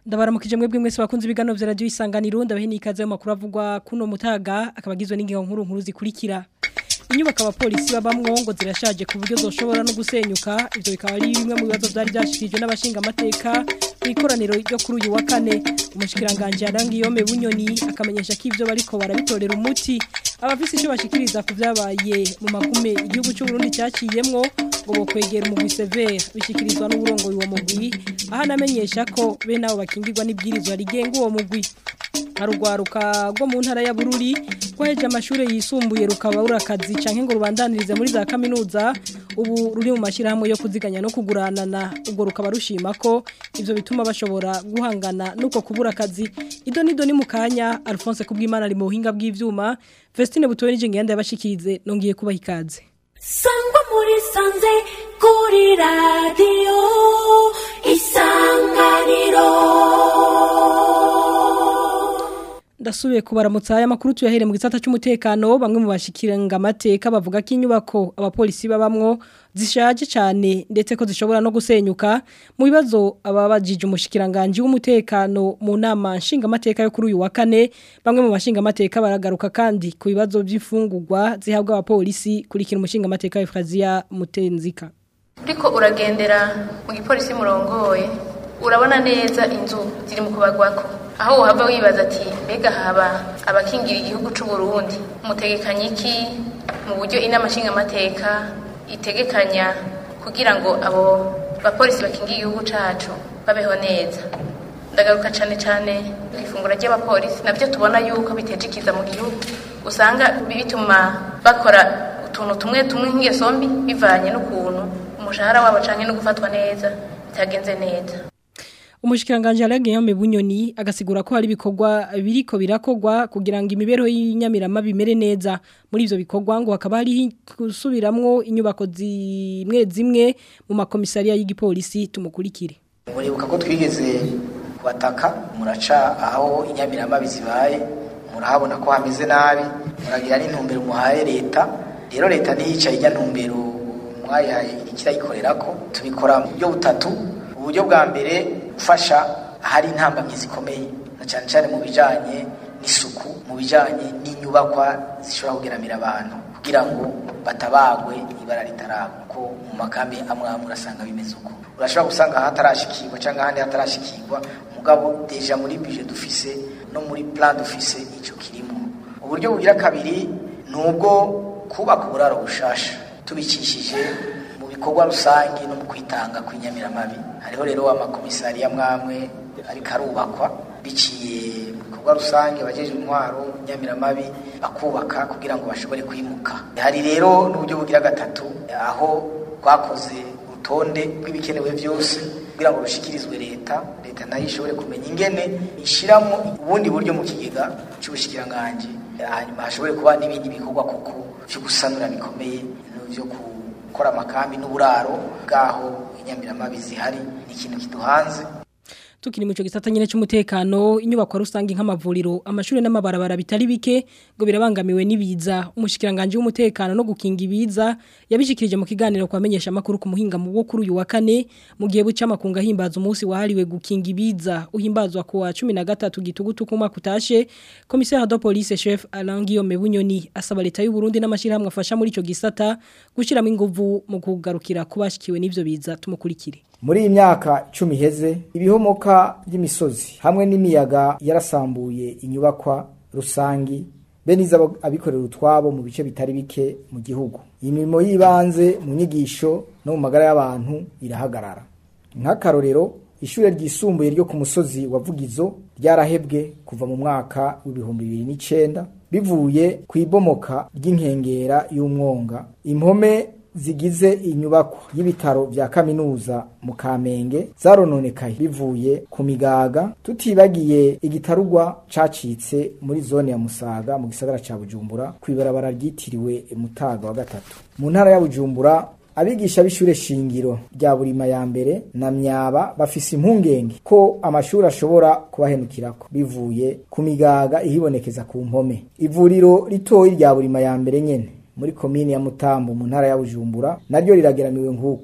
ndabaramukije mwebwe mwese bakunze ibiganiro vya radio isanganiro ndabahe nikaze mu makuru avugwa kuno mutaga akabagizwe n'ingingo nkuru nkuru zikurikira inyubako abapolisi babamwo ngo zirashaje ku buryo zoshobora no gusenyuka ivyo bikaba ari bimwe mu bibazo vyari vyashikirijwe n'abashinga amateka mw'ikoraniro ryo kuri uyu wa kane umushikiranganje Arangiyome Bunyoni akamenyesha ko ivyo bariko barabitorera umuti abafise ico bashikiriza ku vyabaye mu magume igihugu cy'u Burundi cyaciyemwo ngo bokwegera umugwi severe bishikirizwa n'uburongoye uwo mugwi aho anamenyesha ko bene abo bakingirwa n'ibwirizwa rigenga uwo mugwi harugwaruka rwo mu ntara ya Bururi rwaheje amashuri yisumbuye rukaba urakazi canke ngo rubandanirize muri za kaminuza ubu ruri mu mashirahamwe yo kuziganya no kuguranana ubwo rukaba rushima ko ivyo bituma bashobora guhangana nuko kubura akazi ido nido ni mukanya Alphonse kubwimana ari mu buhinga bw'ivyuma Vestine butowe nije ngenda yabashikirize nongiye kubaha ikaze sangwa muri sanze kuri radiyo isanganiro ndasubiye kubaramutsa aya makuru tuyahere mu gisata cy'umutekano bamwe mu bashikiranga amateka bavuga ko inyubako abapolisi babamwo zishaje cyane ndetse ko zishobora no gusenyuka mu bibazo ababajije umushikiranganje w'umutekano mu nama nshinga amateka yo kuri uyu wa kane bamwe mu bashinga amateka baragaruka kandi ku bibazo by'ifungurwa zihabwa abapolisi kurikira umushinga amateka Efrazia Mutenzika Uriko uragendera mu gipolisi murongoye urabona neza inzu ziri mu kubagwako aho uhava wibaza ati mbega haba abakingira igihugu c'u Burundi mutegekanya iki mu buryo inama nshingamateka itegekanya kugira ngo abo bapolisi bakingira igihugu cacu babeho neza ndagaruka cane cane ifungura ry'abapolisi navyo tubona yuko biteje ikiza mu gihugu usanga bituma bakora utuntu tumwe tumwe nk'ingeso mbi bivanye n'ukuntu umushahara wabo canke no gufatwa neza bitagenze neza umushikiranganje Alain Bunyoni agasigura ko hari ibikorwa biriko birakogwa kugira ngo imibereho y'inyamirama bimere neza muri ivyo bikorwa ngo hakaba hari gusubiramwo inyubako zimwe zimwe mu makomisariya y'igipolisi tumukurikire muribuka ko twigeze kubataka muraca aho inyamirama bizibaye murahabona ko hameze nabi muragira n'intumbero muhaye leta rero leta ntiyicaye ijya ntumbero mwayihaye ikirayikorera ko tubikora mu buryo butatu uburyo bwa mbere gufasha ahari intambamyi zikomeye na cyane cyane mu bijanye n'isuku mu bijanye n'inyubakwa zishobora kugeramira abantu kugira ngo batabagwe ibara ritaragwa ko mu makambi amwe amwe urasanga bimeze uko urashobora gusanga hatarashikirwa cyangwa ahandi hatarashikirwa mugabo deja muri bije dufise no muri plan dufise ico kirimo uburyo bugira kabiri nubwo kubaka uburaro bushasha tubikishije mu bikorwa rusange no mu kwitanga kw'inyamiramabi hariho rero amakomisariya mwamwe ariko arubakwa biciye mu bikorwa rusange abajeje intwaro nyamiramabi bakubaka kugira ngo bashobore kwimuka hari rero n'uburyo bugira gatatu aho twakoze urutonde rw'ibikenewe byose kugira ngo rushikirizwe leta leta nayo ishobore kumenya ingene ishiramo ubundi buryo mu kigega cy'ubushikiranganje hanyuma hashobore kuba n'ibindi bikorwa kuko byo gusanura bikomeye byo gukora amakambi n'uburaro bwaho inyamiramabi zihari ni ikintu kiduhanze tukiri mu cyo gisata nyine cy'umutekano inyubako rusange nk'amavuriro amashuri n'amabarabara bitari bike ngo birabangamiwe n'ibiza umushikiranganje w'umutekano no gukinga ibiza yabishikirije mu kiganiro kwamenyesha makuru ku muhinga mu bwo kuri uyu wa kane mu gihe buca makunga himbaza umunsi wahariwe gukinga ibiza uhimbazwa ku wa 13 gitugutu ku mwaka utashe commissaire de police chef Alain Guillaume Bunyoni asaba leta y'u Burundi n'amashirahamwe afasha muri ico gisata gushiramo inguvu mu kugarukira kubashikiwe n'ivyo biza tumukurikire muri iyi myaka cumi iheze ibihomoka by'imisozi hamwe n'imiyaga yarasambuye inyubakwa rusangi bene izo abikorera utwabo mu bice bitari bike mu gihugu iyi mirimo y'ibanze mu nyigisho no mu magara y'abantu irahagarara nk'akarorero ishuri ryisumbuye ryo ku musozi wa vugizo ryarahebwe kuva mu mwaka w'ibihumbi bibiri n'icyenda bivuye ku ibomoka ry'inkengera y'umwonga impome zigize inyubako y'ibitaro vya kaminuza mu Kamenge zarononekaye bivuye ku migaga tutibagiye igitarugwa cacitse muri zone ya Musaga mu gisagara ca Bujumbura kwibarabara ryitiriwe Mutaga wa gatatu mu ntara ya Bujumbura abigisha b'ishure shingiro rya burima ya mbere na myaba bafise impungenge ko amashuri ashobora kubahenukirako bivuye ku migaga ihibonekeza ku mpome ivuriro ritoyi rya burima ya mbere nyene muri komini ya Mutambo mu ntara ya Bujumbura naryo rirageramiwe nk'uko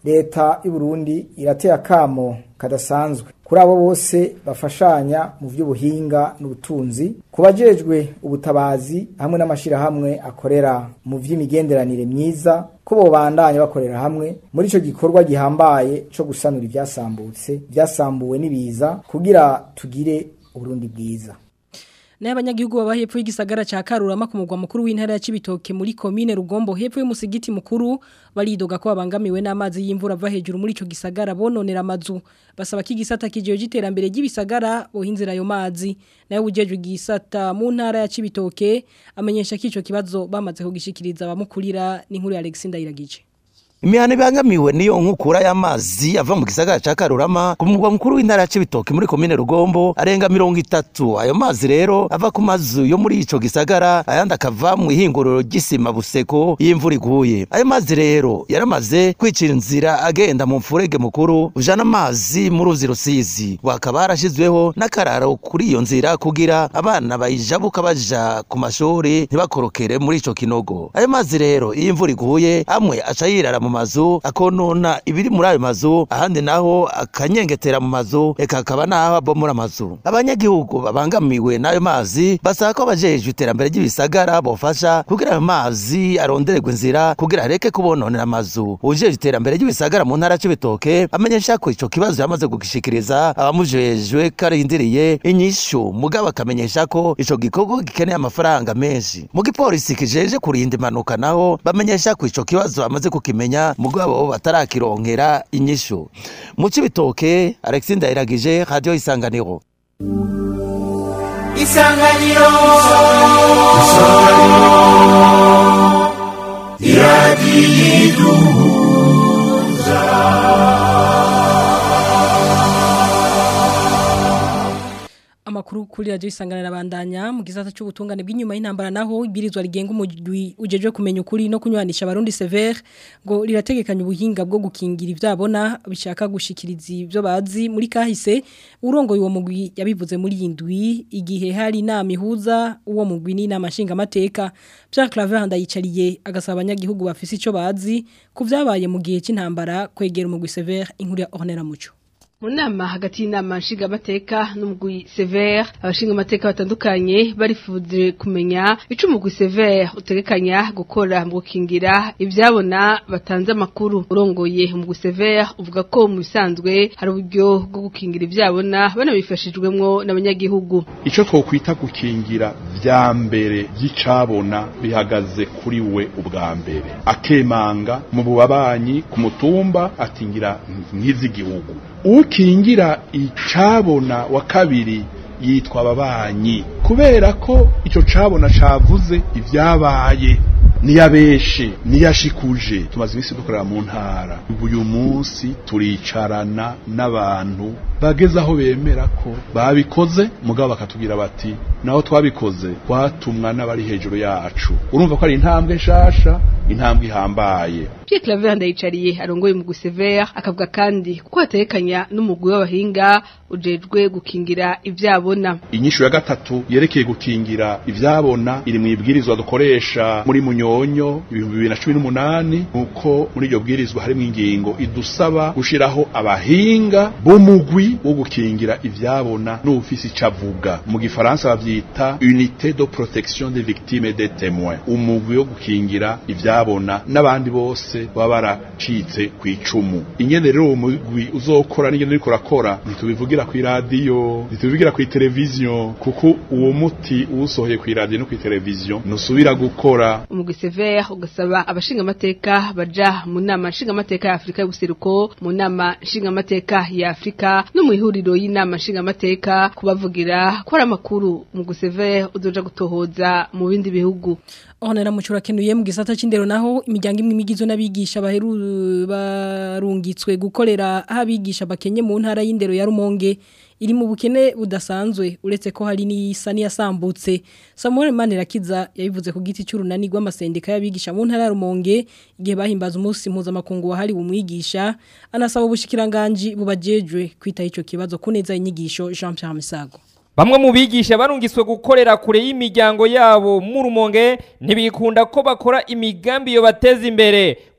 leta y'u Burundi irateye akamo kadasanzwe kuri abo bose bafashanya mu by'ubuhinga n'ubutunzi kubajejwe ubutabazi hamwe n'amashirahamwe akorera mu by'imigenderanire myiza ko bobandanya bakorera hamwe muri ico gikorwa gihambaye co gusanura ivyasambutse byasambuwe n'ibiza kugira tugire uburundi bwiza naye abanyagihugu baba hepfo y'igisagara ca Karurama ku mugwa mukuru w'intara ya Cibitoke muri commune Rugombo hepfo y'umusigiti mukuru baridoga ko babangamiwe n'amazi y'imvura ava hejuru muri ico gisagara bononera amazu basaba ko igisata kijeje giterambere ry'ibisagara bohinzira ayo mazi naye ujeje igisata mu ntara ya Cibitoke amenyesha ko ico kibazo bamaze kugishikiriza abamukurira n'inkuru ya Alexis Ndayiragije imihana ibangamiwe niyo nkukura y'amazi ava mu gisagara ca Karurama ku mugwa mukuru w'intara ya Cibitoke muri komine Rugombo arenga mirongo itatu ayo mazi rero ava ku mazu yo muri ico gisagara ayandi akava mu ihinguriro ry'isima buseko y'imvura iguye ayo mazi rero yaramaze kwicira inzira agenda mu mfurege mukuru ujana amazi mu ruzi rusizi wakaba harashizweho n'akararo kuri iyo nzira kugira abana bayijabuka baja ku mashuri ntibakorokere muri ico kinogo ayo mazi rero iyo imvura iguye amwe aca yirara mu mazu akonona ibiri muri ayo mazu ahandi naho akanyengetera mu mazu eka akaba naho abomora amazu abanyagihugu babangamiwe n'ayo mazi basaba ko abajejwe iterambere ry'ibisagara bofasha kugira ayo mazi arondererwe inzira kugira areke kubononera amazu ujejwe iterambere ry'ibisagara mu ntara c'ibitoke amenyesha ko ico kibazo yamaze kugishikiriza abamujejwe karindiriye inyishu mugabo akamenyesha ko ico gikorwa gikeneye amafaranga menshi mu gipolisi kijeje kurinda impanuka naho bamenyesha ko ico kibazo bamaze kukimenya mugabo batarakironkera inyishu mu cibitoke Alexis Ndayiragije radio isanganiro isanganiro amakuru kuri radio isanganira bandanya mu gisata cy'ubutungane bw'inyuma y'intambara naho ibirizwa rigenga umujwi ujejwe kumenya ukuri no kunywanisha abarundi severe ngo rirategekanya ubuhinga bwo gukingira ivyabona bishaka gushikiriza ivyo bazi muri kahise urongoye uwo mugwi yabivuze muri indwi igihe hari inama ihuza uwo mugwi n'inama nshinga amateka Pierre Claver ndayicariye agasaba abanyagihugu bafise ico bazi ku vyabaye mu gihe c'intambara kwegera umugwi severe inkuru ya Ornella Muco mu nama hagati y'inama nshingamateka n'umugwi severe abashingamateka batandukanye barifuje kumenya ico umugwi severe utegekanya gukora mu gukingira ivyabona batanze amakuru urongoye umugwi severe uvuga ko mu bisanzwe hari uburyo bwo gukingira ivyabona banabifashijwemwo n'abanyagihugu ico twokwita gukingira vya mbere vy'icabona bihagaze kuri we ubwa mbere akemanga mu bubabanyi ku mutumba atingira nk'iz'igihugu ukingira icabona wa kabiri yitwa ababanyi kubera ko ico cabona cavuze ivyabaye niyabeshe niyashikuje tumaze imisi dukorera mu ntara uyu munsi turicarana n'abantu bageze aho bemera ko babikoze mugabo bakatubwira bati naho twabikoze twatumwa n'abari hejuru yacu urumva ko ari intambwe nshasha intambwe ihambaye Pierre Claver ndayicariye arongoye mu gusevera akavuga kandi ko atekanya n'umugwi w'abahinga ujejwe gukingira ivyabona inyishu ya gatatu yerekeye gukingira ivyabona iri mu ibwirizwa dukoresha muri munyonyo ibihumbi bibiri na cumi n'umunani nuko muri iryo bwirizwa harimo ingingo idusaba gushiraho abahinga b'umugwi wo gukingira ivyabona n'ufisi icavuga mu gifaransa bavyita unité de protection des victimes et des témoins umugwi wo gukingira ivyabona n'abandi bose baba baracitse ku icumu ingene rero uwo mugwi uzokora n'ingene uriko urakora ntitubivugira ku iradiyo ntitubivugira ku televiziyo kuko uwo muti uwusohoye ku iradiyo no ku televiziyo ntusubira gukora umugwi severe ugasaba abashingamateka baja mu nama nshingamateka ya Afrika y'ubuseruko mu nama nshingamateka ya Afrika no mu ihuriro y'inama nshingamateka kubavugira ko ari amakuru mu gusevere uzoja gutohoza mu bindi bihugu Onera mucura kenuye mu gisata c'indero naho imiryango imwe imigizo n'abigisha baheru barungitswe gukorera aho abigisha bakenye mu ntara y'indero ya Rumonge iri mu bukene budasanzwe uretse ko hari n'isa n'iyasambutse Samuel Manirakiza yabivuze ku giti cy'urunani rw'amasendika y'abigisha mu ntara ya Rumonge igihe bahimbaza umunsi mpuzamakungu wahari umwigisha anasaba ubushikiranganje bubajejwe kwita ico kibazo kuneza inyigisho Jean Pierre Misago Bamwe mu bigisha barungiswe gukorera kure y'imiryango yabo mu rumonge ntibikunda ko bakora imigambi yo bateza imbere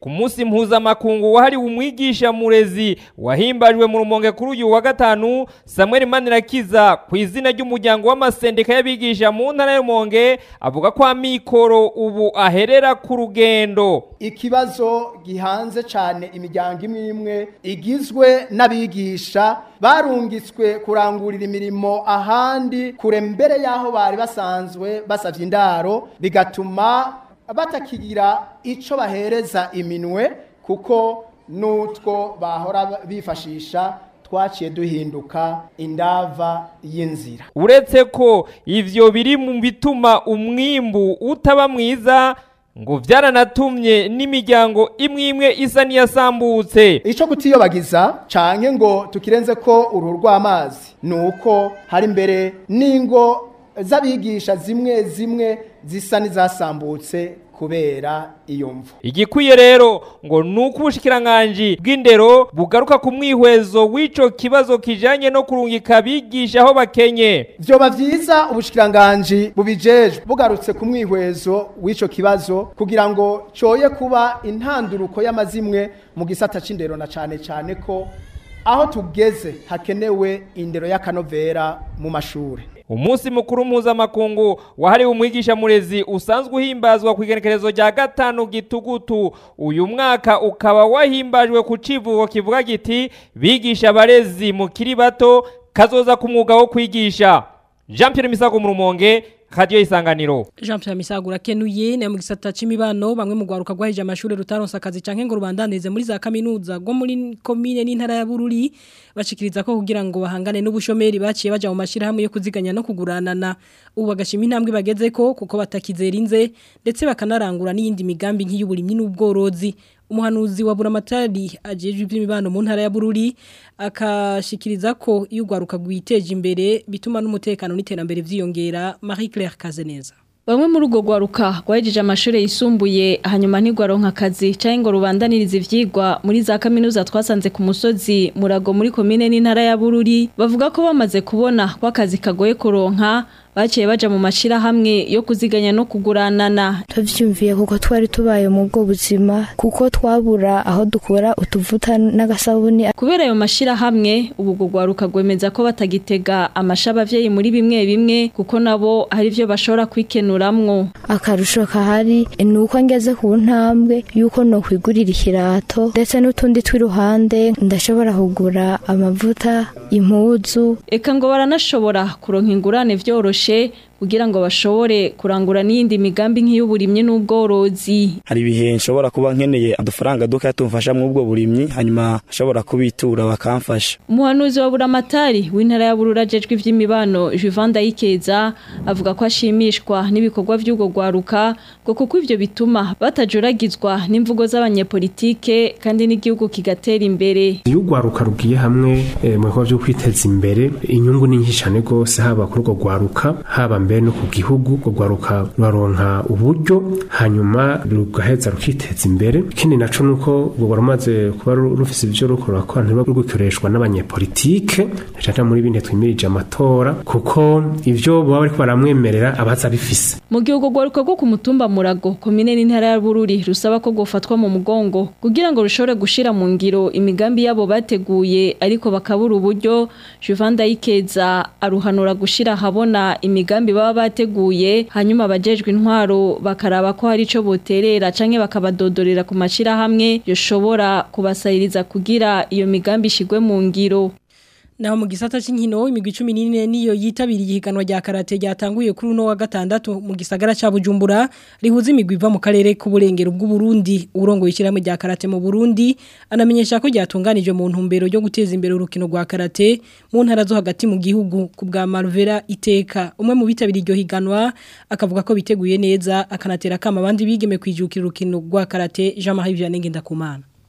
ku munsi mpuzamakungu wahariwe umwigisha murezi wahimbajwe mu rumonge kuri uyu wa gatanu Samuel Manirakiza ku izina ry'umuryango w'amasendika y'abigisha mu ntara y'Rumonge avuga ko amikoro ubu aherera ku rugendo ikibazo gihanze cyane imiryango imwe imwe igizwe n'abigisha barungitswe kurangurira imirimo ahandi kure mbere y'aho bari basanzwe basavye indaro bigatuma batakigira ico bahereza iminwe kuko n'utwo bahora bifashisha twaciye duhinduka indava y'inzira uretse ko ivyo biri mu bituma umwimbu utaba mwiza ngo byaranatumye n'imiryango imwe imwe isa n'iyasambutse icyo kutiyobagiza canke ngo tukirenze ko uruhu rw'amazi ni uko hari imbere n'ingo z'abigisha zimwe zimwe zisa n'izasambutse kubera iyo mvu igikwiye rero ngo nuko ubushikiranganje bw'indero bugaruka ku mwihwezo w'ico kibazo kijanye no kurungika abigisha aho bakenye vyoba vyiza ubushikiranganje bubijejwe bugarutse ku mwihwezo w'ico kibazo kugira ngo coye kuba intanduruko y'amazimwe mu gisata c'indero na cane cane ko aho tugeze hakenewe indero y'akanovera mu mashure umunsi mukuru mpuzamakungu wahariwe umwigisha murezi usanzwe uhimbazwa ku igenekerezo rya gatanu gitugutu uyu mwaka ukaba wahimbajwe ku civugo kivuga giti bigisha abarezi mukiri bato kazoza ku mwuga wo kwigisha jean pierre misago mu rumonge radio isanganiro Jean Pierre Misagura kenuye na mu gisata c'imibano bamwe mu gwaruka gwahije amashuri rutaronsa akazi canke ngo rubandanize muri za kaminuza go muri commune n'intara ya Bururi bashikiriza ko kugira ngo bahangane n'ubushomeri baciye baja mu mashira hamwe yo kuziganya no kuguranana ubu bagashima intambwe bageze ko kuko batakizera inze ndetse bakanarangura n'iyindi migambi nk'iy'uburimyi n'ubworozi umuhanuzi wa buramatari ajejwe iby'imibano mu ntara ya Bururi akashikiriza ko iyo ugwaruka gwiteje imbere bituma n'umutekano n'iterambere vyiyongera Marie Claire Kazeneza Bamwe muri urwo gwaruka rwahejeje amashuri yisumbuye hanyuma ntigwaronka akazi cyangwa ngo rubandanirize ivyigwa muri za kaminuza twasanze ku musozi murago muri komine n'intara ya Bururi bavuga ko bamaze kubona ko akazi kagoye kuronka baciye baja mu mashira hamwe yo kuziganya no kuguranana tuvyumviye kuko twari tubaye mu bwo buzima kuko twabura aho dukura utuvuta n'agasabuni kubera ayo mashira hamwe ubu bwo gwaruka gwemeza ko batagitega amashaba avyeyi muri bimwe bimwe kuko nabo hari ivyo bashobora kwikenuramwo akarusho kahari ni uko ngeze ku ntambwe yuko no kwigurira ikirato ndetse n'utundi tw'iruhande ndashobora kugura amavuta impuzu eka ngo baranashobora kuronka ingurane vyoroshe kugira ngo bashobore kurangura n'iyindi migambi nk'iy'uburimyi n'ubworozi hari ibihe nshobora kuba nkeneye udufaranga duke tumfasha mu ubwo burimyi hanyuma ashobora kubitura bakamfasha umuhanuzi wa buramatari w'intara ya burura ajejwe ivy'imibano Juvan Dayikeza avuga ko ashimishwa n'ibikorwa vy'ubwo gwaruka ngo kuko ivyo bituma batajuragizwa n'imvugo z'abanyepolitike kandi n'igihugu kigatera imbere iyo ugwaruka rugiye hamwe e, mu bikorwa vyo kwiteza imbere inyungu ni nyinshi cyane rwose haba kuri urwo gwaruka haba mbere no ku gihugu urwo gwaruka ruraronka uburyo hanyuma rugaheza rukiteza imbere ikindi naco nuko urwo rumaze kuba rufise ivyo ruko rurakora ntiruba rugikoreshwa n'abanyepolitike cyane muri bine twimirije amatora kuko ivyo baba bariko baramwemerera abaza bifise mu gihe urwo gwaruka rwo ku mutumba murago komine n'intara ya bururi rusaba ko gofatwa mu mugongo kugira ngo rushobore gushira mu ngiro imigambi yabo bateguye ariko bakabura uburyo Juvan Dayikeza aruhanura gushira habona imigambi baba bateguye hanyuma abajejwe intwaro bakaraba ko hari ico boterera canke bakabadodorera ku mashira hamwe yoshobora kubasayiriza kugira iyo migambi ishigwe mu ngiro Naho mu gisata c'inkino imigwi 14 niyo yitabiriye ihiganwa rya karate ryatanguye kuri uno wa gatandatu mu gisagara ca Bujumbura rihuza imigwi iva mu karere k'uburengero bw'u Burundi urongo yishiramwe rya karate mu Burundi anamenyesha ko ryatunganije mu ntumbero yo guteza imbere urukino rwa karate mu ntara zo hagati mu gihugu ku bwa Marvera Iteka umwe mu bitabiriye iryo higanwa akavuga ko biteguye neza akanatera kama abandi bigeme kwijukira urukino rwa karate Jean-Marie Vianney Ngendakumana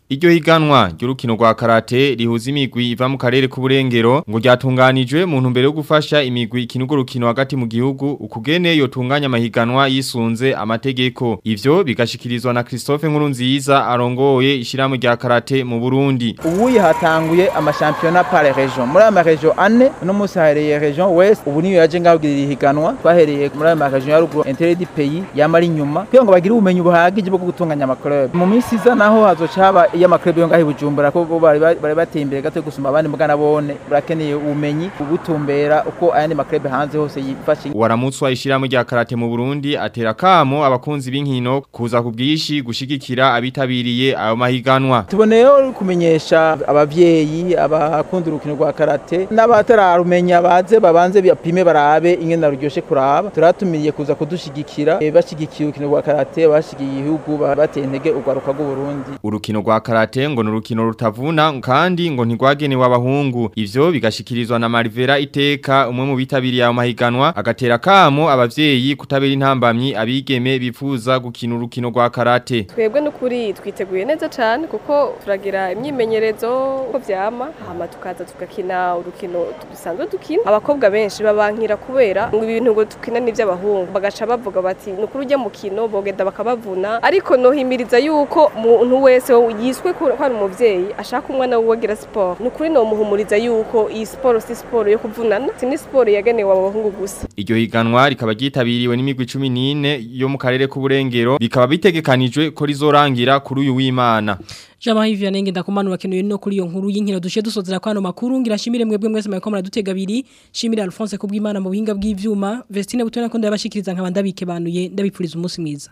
Iryo higanwa ry'urukino rwa karate rihuza imigwi iva mu karere k'uburengero ngo ryatunganijwe mu ntumbero yo gufasha imigwi ikinugo rukino hagati mu gihugu ukugene yotunganya amahiganwa yisunze amategeko ivyo bigashikirizwa na Christophe Nkurunziza arongoye ishiramu rya karate mu Burundi ubuye hatanguye amashampiyona par region muri aya maregion ane no musi hahereye region west ubu niyo yaje ngabwira ihiganwa twahereye muri aya maregion ya ruguru intérêt du pays yamari nyuma kugira ngo bagire ubumenyi buhagije bwo gutunganya amaklub mu minsi iza naho hazoca haba iyo amaklub yo ngaho i Bujumbura ko bo bari bari bateye imbere gato gusuma abandi mugana bone burakeneye ubumenyi ubutumbera uko ayandi maklub hanze hose yifashe waramutswa ishiramu rya karate mu Burundi atera kamo abakunzi b'inkino kuza ku bwishi gushigikira abitabiriye ayo mahiganwa tuboneyeho kumenyesha abavyeyi abakunda urukino rwa karate n'abatararumenya baze babanze bapime barabe ingene ruryoshe kuraba turatumiriye kuza kudushigikira e, bashigikiye urukino rwa karate bashigiye igihugu bateye intege urwaruka rw'u Burundi urukino rwa karate ngo n'urukino rutavuna kandi ngo ntigwagenewe abahungu ivyo bigashikirizwa na Marivera iteka umwe mu bitabiriye ayo mahiganwa agatera kamo abavyeyi kutabera intambamyi abigeme bifuza gukina urukino rwa karate twebwe n'ukuri twiteguye neza cyane kuko turagira imyimenyerezo ko vyama hama tukaza tugakina urukino dusanzwe dukina abakobwa benshi babankira kubera ngo ibintu ngo dukina n'ivy'abahungu bagaca bavuga bati nukuri ujya mukino bogenda bakabavuna ariko nohimiriza yuko umuntu wese yiswe ko ari umuvyeyi ashaka umwana wiwe agira siporo nukuri nomuhumuriza yuko iyi siporo si siporo yo kuvunana si ni siporo yagenewe abahungu gusa iryo higanwa rikaba ryitabiriwe n'imigwi 14 yo mu karere k'uburengero bikaba bitegekanijwe ko rizorangira kuri uyu w'Imana Jama hivi anenge ndakumanura kenuye no kuri iyo nkuru y'inkino dushe dusozera kwano makuru ngira shimire mwebwe mwese mweko muradutega abiri shimire Alphonse kubw'Imana mu buhinga bw'ivyuma Vestine butona ko ndabashikiriza nkabanda bikebanuye ndabipfuriza umunsi mwiza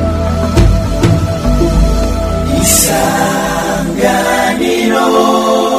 Isanganiro